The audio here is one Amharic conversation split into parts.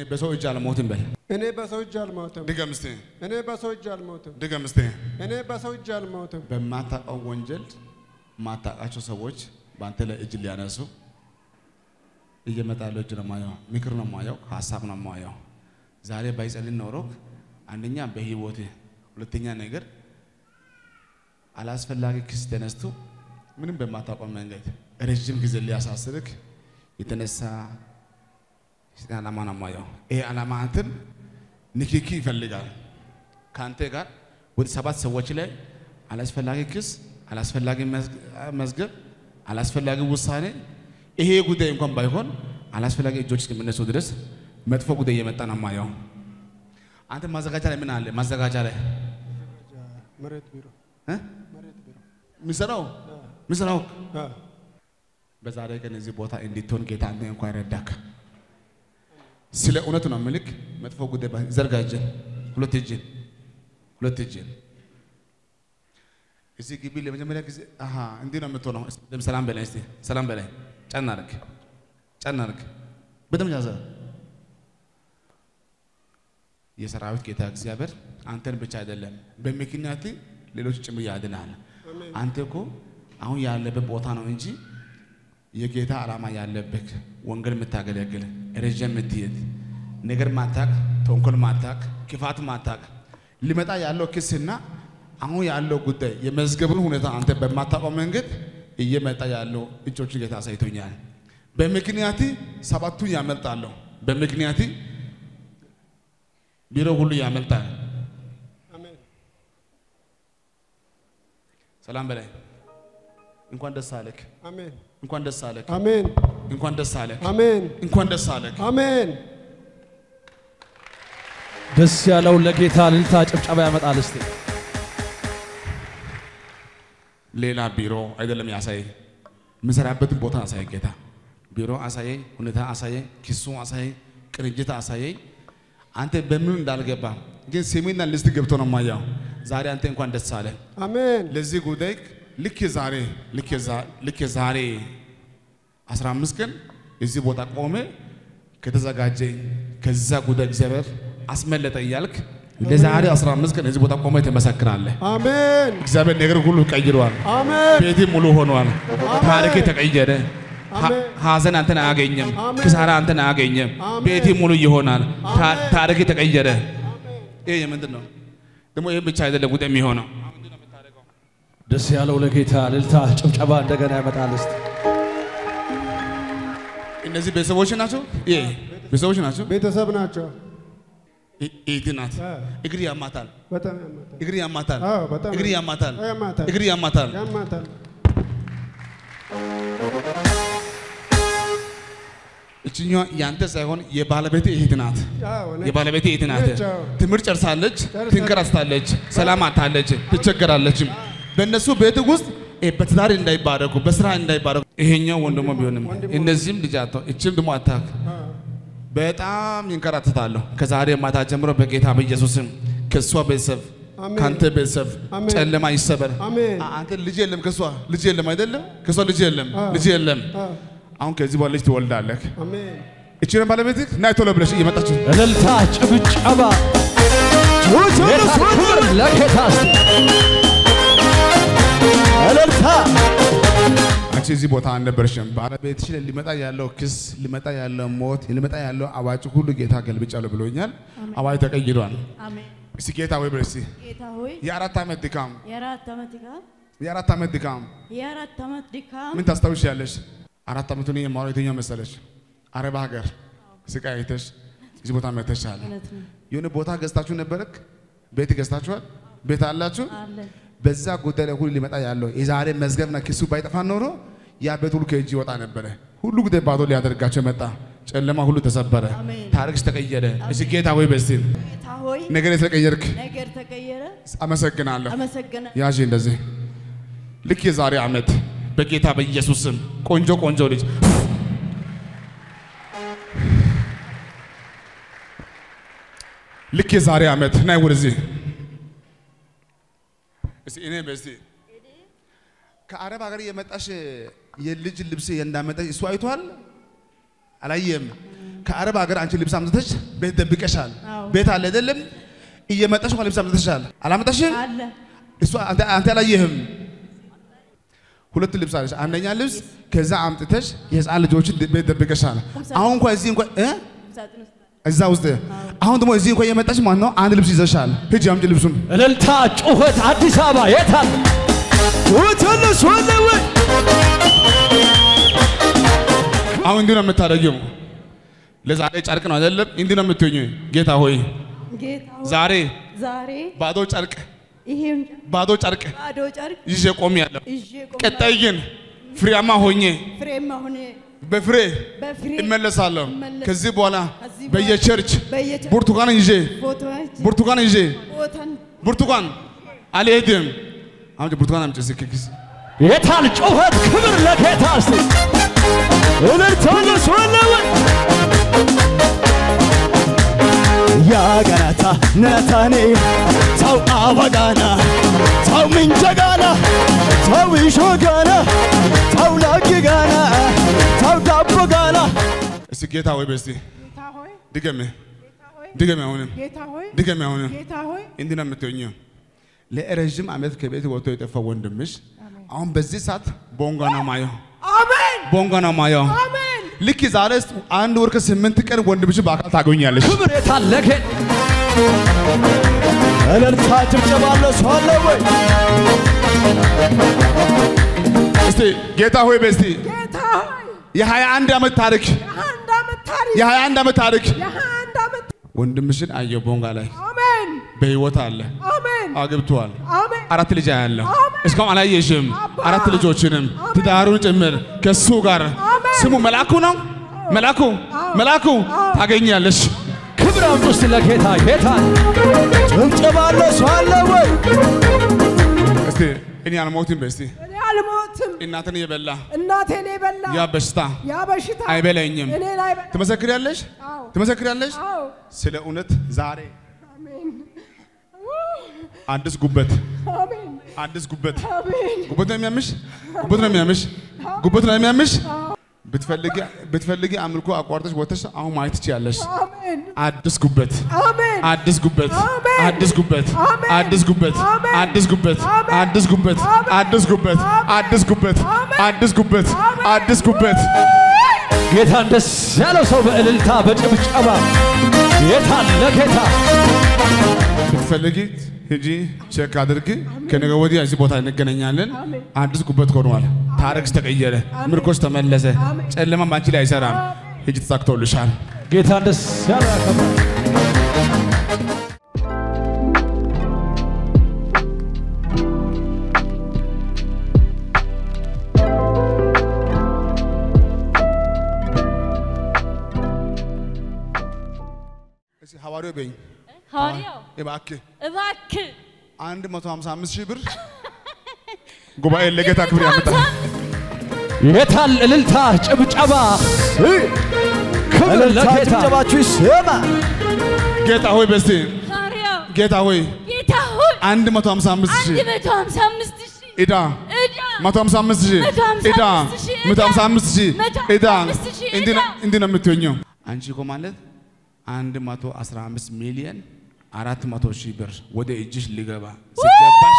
በሰው እጅ አልሞትም በል። እኔ በሰው እጅ አልሞትም። ድገም እስቲ፣ እኔ በሰው እጅ አልሞትም። ድገም እስቲ። እኔ በሰው እጅ አልሞትም። በማታውቀው ወንጀል ማታውቃቸው ሰዎች በአንተ ላይ እጅ ሊያነሱ እየመጣ ያለው እጅ ነው የማየው፣ ምክር ነው የማየው፣ ሀሳብ ነው የማየው። ዛሬ ባይጸልይ ኖሮ አንደኛ በህይወት ሁለተኛ ነገር አላስፈላጊ ክስ ተነስቶ ምንም በማታውቀው መንገድ ረዥም ጊዜ ሊያሳስርክ የተነሳ የሰይጣን ዓላማ ነው የማየው። ይሄ ዓላማ አንተን ንክኪ ይፈልጋል ከአንተ ጋር ወደ ሰባት ሰዎች ላይ አላስፈላጊ ክስ፣ አላስፈላጊ መዝገብ፣ አላስፈላጊ ውሳኔ ይሄ ጉዳይ እንኳን ባይሆን አላስፈላጊ እጆች እስከሚነሱ ድረስ መጥፎ ጉዳይ እየመጣ ነው የማየው። አንተ ማዘጋጃ ላይ ምን አለ? ማዘጋጃ ላይ መሬት ቢሮ እ? መሬት ቢሮ ምሰራው ምሰራው አ፣ በዛሬ ቀን እዚህ ቦታ እንድትሆን ጌታ አንተ እንኳን ረዳክ። ስለ እውነት ነው ምልክ መጥፎ ጉዳይ ባይ- ዘርጋ እጅን፣ ሁለት እጅን፣ ሁለት እጅን እዚህ ግቢ ለመጀመሪያ ጊዜ አሃ እንዲህ ነው የምትሆነው። እስቲ በደምብ ሰላም በላይ እስቲ ሰላም በላይ ጫና አድርግ፣ ጫና አድርግ፣ በደምብ ያዘ። የሰራዊት ጌታ እግዚአብሔር አንተን ብቻ አይደለም በምክንያት ሌሎች ጭምር ያድናል። አንተ እኮ አሁን ያለበት ቦታ ነው እንጂ የጌታ ዓላማ ያለበት ወንጌል የምታገለግል ረዥም የምትሄድ ነገር ማታቅ፣ ተንኮል ማታቅ፣ ክፋት ማታቅ ሊመጣ ያለው ክስና አሁን ያለው ጉዳይ የመዝገብን ሁኔታ አንተ በማታውቀው መንገድ እየመጣ ያለው እጆቹን ጌታ አሳይቶኛል። በምክንያት ሰባቱን ያመልጣለሁ። በምክንያት ቢሮ ሁሉ ያመልጣል። አሜን። ሰላም በላይ እንኳን ደስ አለክ፣ አሜን። እንኳን ደስ አለክ፣ አሜን። እንኳን ደስ አለክ፣ አሜን። እንኳን ደስ አለክ። አሜን። ደስ ያለው ለጌታ እልልታ ጭብጨባ ያመጣል። እስቲ ሌላ ቢሮ አይደለም ያሳየኝ፣ የምሰራበትን ቦታ አሳየኝ ጌታ። ቢሮ አሳየኝ፣ ሁኔታ አሳየኝ፣ ኪሱ አሳየኝ፣ ቅንጅት አሳየኝ። አንተ በምን እንዳልገባ ግን ስሜና ልስት ገብቶ ነው ማያው። ዛሬ አንተ እንኳን ደስ አለ። አሜን። ለዚህ ጉዳይ ልክ ዛሬ ልክ ዛ- ልክ ዛሬ 15 ቀን እዚህ ቦታ ቆሜ ከተዘጋጀ ከዛ ጉዳይ እግዚአብሔር አስመለጠ እያልክ ለዛሬ 15 ቀን እዚህ ቦታ ቆሜ ትመሰክራለህ። አሜን። እግዚአብሔር ነገር ሁሉ ቀይሯል። አሜን። ቤቴ ሙሉ ሆኗል። ታሪክ ተቀየረ። ሀ- አሜን። ሀዘን አንተን አያገኘም። አሜን። ክሳራ አንተን አያገኘም። አሜን። ቤቴ ሙሉ ይሆናል። ታ- አሜን። ታሪክ ተቀየረ። ይሄ የምንድን ነው ደግሞ? ይህ ብቻ አይደለም ጉዳይ የሚሆነው ደስ ያለው ለጌታ እልልታ ጭብጨባ እንደገና ያመጣል። እስቲ እነዚህ ቤተሰቦች ናቸው። ይሄ ቤተሰቦች ናቸው። ቤተሰብ ናቸው። ይ- ይህት ናት። አ፣ እግር ያማታል፣ በጣም ያማታል። እግር ያማታል፣ አዎ፣ በጣም እግር ያማታል፣ ያማታል። እግር ያማታል። ያማታል። እችኛዋ ያንተ ሳይሆን የባለቤት እህት ናት። አዎ፣ እኔ- የባለቤት እህት ናት። ነች፣ አዎ። ትምህርት ጨርሳለች፣ ጨርሳለች። ትንከራስታለች፣ ሰላም አታለች፣ ትቸገራለችም። በእነሱ ቤት ውስጥ እ በትዳር እንዳይባረኩ በስራ እንዳይባረኩ ይሄኛው ወንድሞ ቢሆንም እነዚህም ልጅ አቶ እችም ደግሞ አታክ አዎ፣ በጣም ይንከራተታለሁ። ከዛሬ ማታ ጀምሮ በጌታ በኢየሱስም ከእሷ ቤተሰብ አሜን። ከአንተ ቤተሰብ አሜን። ጨለማ ይሰበር። አሜን። አ- አንተ ልጅ የለም ከእሷ ልጅ የለም አይደለም ከእሷ ልጅ የለም አዎ። ልጅ የለም። አዎ፣ አሁን ከዚህ በኋላ ልጅ ትወልዳለህ። አሜን። እችን ባለቤትህ ናይ ቶሎ ብለሽ እየመጣችሁ እልልታ ጭብጨባ ጌታ ክብር ለጌታ እስቲ እልልታ አንቺ እዚህ ቦታ አልነበረሽም። ባለቤትሽ ላይ ሊመጣ ያለው ክስ፣ ሊመጣ ያለው ሞት፣ ሊመጣ ያለው አዋጭ ሁሉ ጌታ ገልብጫለሁ ብሎኛል። አዋጅ ተቀይሯል። አሜን። እስቲ ጌታ ወይ ብለሽ እስቲ ጌታ ሆይ የአራት ዓመት ድካም የአራት ዓመት ድካም የአራት ዓመት ድካም የአራት ዓመት ድካም ምን ታስታውሻለሽ? አራት ዓመቱን የማወራው የትኛው መሰለሽ? አረብ ሀገር ስቃይ አይተሽ እዚህ ቦታ መተሻል። እውነት ነው የሆነ ቦታ ገዝታችሁ ነበረክ? ቤት ገዝታችኋል? ቤት አላችሁ? አለን። በዛ ጉዳይ ላይ ሁሉ ሊመጣ ያለው የዛሬ መዝገብና ክሱ ባይጠፋ ኖሮ ያ ቤት ሁሉ ከእጅ ይወጣ ነበረ። ሁሉ ጉዳይ ባዶ ሊያደርጋቸው መጣ። ጨለማ ሁሉ ተሰበረ። አሜን። ታሪክሽ ተቀየረ። እሺ ጌታ ወይ በስቲል ጌታ ሆይ ነገር የተቀየርክ ነገር ተቀየረ። አመሰግናለሁ። አመሰግና ያዥ እንደዚህ ልክ የዛሬ ዓመት በጌታ በኢየሱስ ስም ቆንጆ ቆንጆ ልጅ ልክ የዛሬ ዓመት ናይ ወደዚህ እስቲ እኔ በስቲ ከአረብ ሀገር የመጣሽ የልጅ ልብስ እንዳመጣሽ እሱ አይቷል አላየም። ከአረብ ሀገር አንቺ ልብስ አምጥተሽ ቤት ደብቀሻል። አዎ። ቤት አለ አይደለም? እየመጣሽ እንኳን ልብስ አምጥተሻል። አላመጣሽም? አለ እሱ አንተ አንተ አላየህም። ሁለት ልብስ አለሽ። አንደኛ ልብስ ከዛ አምጥተሽ የህፃን ልጆችን ቤት ደብቀሻል። አሁን እንኳን እዚህ እንኳን እ ሳጥን ውስጥ እዛ ውስጥ አሁን ደግሞ እዚህ እንኳን እየመጣሽ ማለት ነው አንድ ልብስ ይዘሻል። ሂጂ አምጪ ልብሱን። እልልታ፣ ጩኸት፣ አዲስ አበባ የታል? ውትንስ ወለወ አሁን እንዲህ ነው የምታደርጊው። ለዛሬ ጨርቅ ነው አይደለም? እንዲህ ነው የምትሆኚ። ጌታ ሆይ ጌታ ሆይ፣ ዛሬ ዛሬ ባዶ ጨርቅ ይሄም ባዶ ጨርቅ ባዶ ጨርቅ ይዤ ቆሜያለሁ። ይዤ ቆሜ ቀጣይ ግን ፍሬያማ ሆኜ ፍሬም አሁን በፍሬ በፍሬ እመለሳለሁ። እመለስ- ከዚህ በኋላ ከዚህ በኋላ በየቸርች በየቸ- ብርቱካን ይዤ ፎቶዎች ብርቱካን ይዤ ቦታን ብርቱካን አልሄድም። አምጪ ብርቱካን አምጪ እስኪ ኪስ የታል? ጩኸት፣ ክብር ለጌታ እስቲ እልልታንስ ወለወ ያገናታ ነታኔ ተው አበጋና ተው ምንጀጋና ተው ይሾጋና ተው ላጊጋና ተው ዳቦጋና እስኪ ጌታ ሆይ በስቲ ጌታ ሆይ ድገሜ ጌታ ሆይ ድገሜ አሁንም ጌታ ሆይ ድገሜ አሁንም ጌታ ሆይ እንዲህ ነው የምትሆኚው። ለረዥም ዓመት ከቤት ወጥቶ የጠፋ ወንድምሽ አሁን በዚህ ሰዓት ቦንጋ ነው ማየው፣ አሜን ቦንጋ ነው ማየው። አሜን ልክ ዛሬ አንድ ወር ከስምንት ቀን ወንድምሽ በአካል ታገኛለሽ። ክብር የታል? ለጌታ እልልታ ጭብጨባ ለሰው አለ ወይ? እስቲ ጌታ ሆይ በስቲ ጌታ ሆይ የሀያ አንድ ዓመት ታሪክ የአንድ ዓመት ታሪክ የሀያ አንድ ዓመት ታሪክ የአንድ ዓመት ወንድምሽን አየው ቦንጋ ላይ አሜን በህይወት አለ አሜን አግብቷል። አሜን አራት ልጅ ያለው አሜን። እስካሁን አላየሽም። አባ። አራት ልጆችንም ትዳሩን ጭምር ከሱ ጋር አሜን። ስሙ መላኩ ነው። መላኩ መላኩ ታገኛለሽ። ክብር አምጡ እስቲ ለጌታ የታል? ጭብጨባ ለሰው አለ ወይ? እስቲ እኔ አልሞትም። በስቲ እኔ አልሞትም እናትን የበላ እናቴን የበላ ያ በሽታ ያ በሽታ አይበላኝም። እኔን አይበላ ትመሰክሪያለሽ፣ አዎ ትመሰክሪያለሽ። አዎ ስለ እውነት ዛሬ አሜን አዲስ ጉበት አሜን አዲስ ጉበት አሜን ጉበት ነው የሚያምሽ፣ ጉበት ነው የሚያምሽ፣ ጉበት ነው የሚያምሽ። ብትፈልጊ ብትፈልጊ አምልኮ አቋርጠሽ ወጥተሽ አሁን ማየት ትችያለሽ። አሜን አዲስ ጉበት አሜን አዲስ ጉበት አሜን። አዲስ ጉበት አሜን። አዲስ ጉበት አሜን። አዲስ ጉበት አሜን። አዲስ ጉበት አሜን። አዲስ ጉበት አሜን። አዲስ ጉበት አሜን። አዲስ ጉበት አሜን። አዲስ ጉበት ጌታን ደስ ያለው ሰው በእልልታ በጭብጨባ የታል? ለጌታ ብትፈልጊ ሂጂ ቼክ አድርጊ። ከነገ ወዲያ እዚህ ቦታ እንገናኛለን። አዲስ ጉበት ሆኗል። ታሪክሽ ተቀየረ። ምርኮሽ ተመለሰ። ጨለማ ባንቺ ላይ አይሰራም። ሂጂ ተሳክቶልሻል። ጌታን ደስ ያለው ያከብራል። እስኪ ሐዋርያው በይኝ ሐዋርያው እባክህ እባክህ 155 ሺህ ብር ጉባኤ ለጌታ ክብር ያመጣል። የታል? እልልታ ጭብጨባ ክብር እልልታ ለጌታ ጭብጨባችሁ ይሰማ። ጌታ ሆይ በስቲ ሐዋርያው ጌታ ሆይ ጌታ ሆይ 155 አንድ ሺህ መቶ ሀምሳ አምስት ሺህ ዕዳ ዕዳ 155 ሺህ መቶ ሀምሳ ዕዳ አምስት ሺህ 155 ሺህ መቶ ዕዳ ሀምሳ አምስት ሺህ እንዲህ ነው- ዕዳ። እንዲህ ነው የምትሆኘው። አንቺ እኮ ማለት 115 ሚሊዮን 400 ሺህ ብር ወደ እጅሽ ሊገባ ሲገባሽ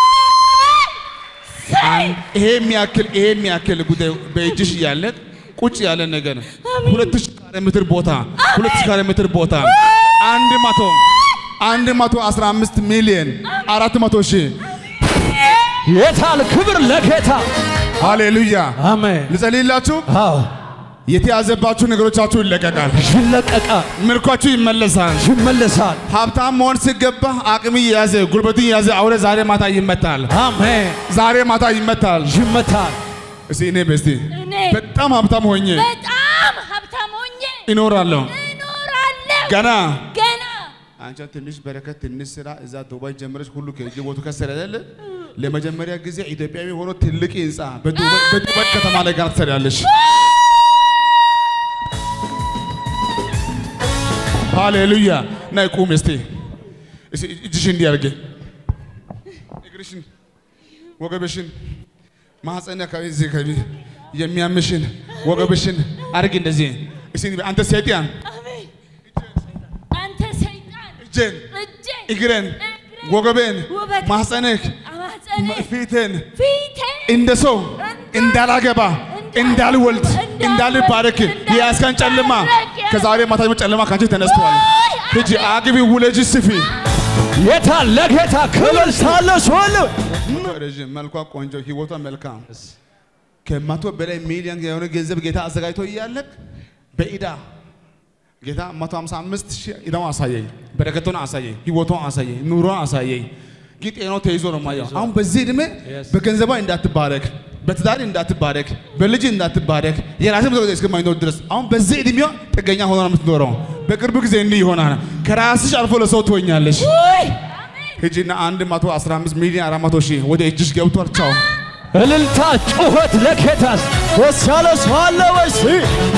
አንድ ይሄ የሚያክል ይሄ የሚያክል ጉዳይ በእጅሽ እያለ ቁጭ ያለ ነገር ሁለት ሺህ ካሬ ሜትር ቦታ ሁለት ሺህ ካሬ ሜትር ቦታ አንድ መቶ አንድ መቶ አስራ አምስት ሚሊዮን አራት መቶ ሺህ የታል? ክብር ለጌታ ሃሌሉያ። አሜን። ልጸልይላችሁ። አዎ የተያዘባችሁ ነገሮቻችሁ ይለቀቃል። ይለቀቃል፣ ምርኳችሁ ይመለሳል። ይመለሳል። ሀብታም መሆን ሲገባ አቅም የያዘ ጉልበትን የያዘ አውሬ ዛሬ ማታ ይመታል። አሜን። ዛሬ ማታ ይመታል። ይመታል። እስቲ እኔ በስቲ እኔ በጣም ሀብታም ሆኜ በጣም ሀብታም ሆኜ ይኖራለሁ እኖራለሁ ገና ገና አንቺ ትንሽ በረከት ትንሽ ስራ እዛ ዱባይ ጀምረሽ ሁሉ ከእጅ ቦቱ ከሰረ አይደለ? ለመጀመሪያ ጊዜ ኢትዮጵያዊ ሆኖ ትልቅ ህንፃ በዱባይ በዱባይ ከተማ ላይ ጋር ትሰሪያለሽ። ሃሌሉያ። ናይ ቁም እስቲ እስቲ እጅሽን እንዲህ አድርጌ እግርሽን፣ ወገብሽን፣ ማህፀን አካባቢ እዚህ አካባቢ የሚያምሽን ወገብሽን አድርጊ እንደዚህ እስኪ ንበይ፣ አንተ ሰይጣን አሜን። አንተ ሰይጣን እጄን እጄን እግሬን እግሬን፣ ወገቤን ውበት፣ ማህፀንህ ማህፀንህ፣ ፊትን ፊቴን እንደ ሰው እንዳላገባ እንዳልወልድ እንዳልባረክ የያዝከን ጨለማ ከዛሬ ማታ ጀምሮ ጨለማ ካንቺ ተነስተዋል። ሂጂ አግቢ፣ ውለጂ፣ ስፊ። የታ ለጌታ ክብር እልልታለሁ ሰዋለሁ ረዥም መልኳ ቆንጆ ህይወቷ መልካም ከመቶ በላይ ሚሊዮን የሆነ ገንዘብ ጌታ አዘጋጅቶ እያለክ በኢዳ ጌታ 155 ሺህ ኢዳውን አሳየኝ፣ በረከቱን አሳየኝ፣ ህይወቷን አሳየኝ፣ ኑሮን አሳየኝ። ግን ጤናው ተይዞ ነው ማየው። አሁን በዚህ ዕድሜ በገንዘቧ እንዳትባረክ፣ በትዳር እንዳትባረክ፣ በልጅ እንዳትባረክ የራስህ መቶ እስከማይኖር ድረስ አሁን በዚህ ዕድሜዋ ጥገኛ ሆና ነው የምትኖረው። በቅርብ ጊዜ እንዲህ ይሆናል። ከራስሽ አልፎ ለሰው ትሆኛለሽ። ሂጂና 115 ሚሊዮን 400 ሺህ ወደ እጅሽ ገብቷል። ቻው እልልታ ጩኸት ለጌታ ደስ ያለ ሰው አለ ወይ?